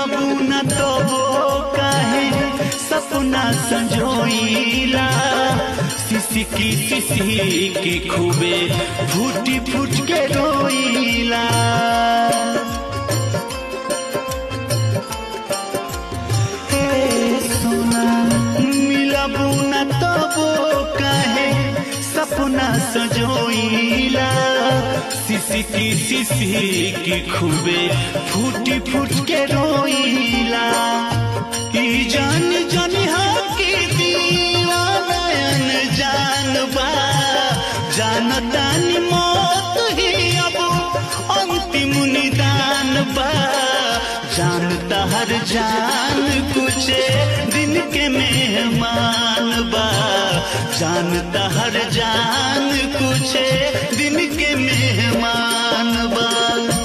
मिलबू न तो वो काहे सपना संजोइला सिसकी सिसकी खूबे फूटी फूट के रोइला हे सोना मिलबू न तो वो काहे सपना सजोइला सिसकी सिसकी खूबे फूटी फूट के रोइला ई जान जनिहा की दीवानयन जान बा जानतानी मौत ही अब अंतिम निदान बा जानता हर जान कुछ दिन के मेहमान बा जानता हर जान कुछ दिन के मेहमान बा